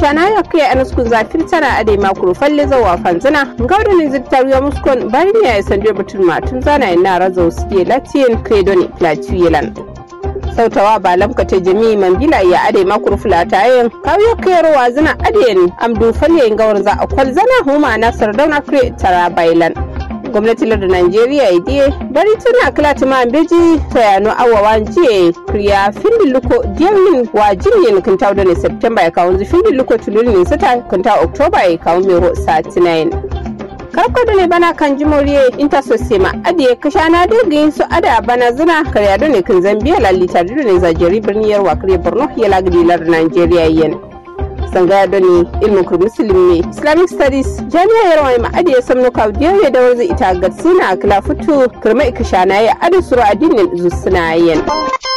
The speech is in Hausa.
ikshana ya kai anaskun zafir tana ade makuru falle zawa fanzana gaudu ne zittar ya muskon bari ne ya sanje batun matun zana ina razo suke latiyan credo ne platuyelan sautawa ba lamka ta jami man bila ya ade makuru fulata yin kawo kayarwa zina adiyan amdu falle gawar za a kwal zana huma na sardauna kre tara bailan gwamnatin lardin Najeriya ya diye bari tuna kila tuma beji tayano awawa jiye kriya findin luko diyamin wa jinyin kinta da ne Septemba ya kawo zu findin luko tulun ne sata kinta Oktoba ya kawo mero sa 9 karko da ne bana kan jimoriye inta sosema adiye kashana dogi su ada bana zina karya da ne kin zambiya lalita da ne zajeri birniyar wakare borno ya lagidi lardin Najeriya yen sangaya doni ilmin kur musulmi ne islamic studies jami'a yarwa mai ma'adi ya samno kawdiyar ya dawar zai ita ga suna kila fito kirma ikishana ya adi suru addinin zusuna yin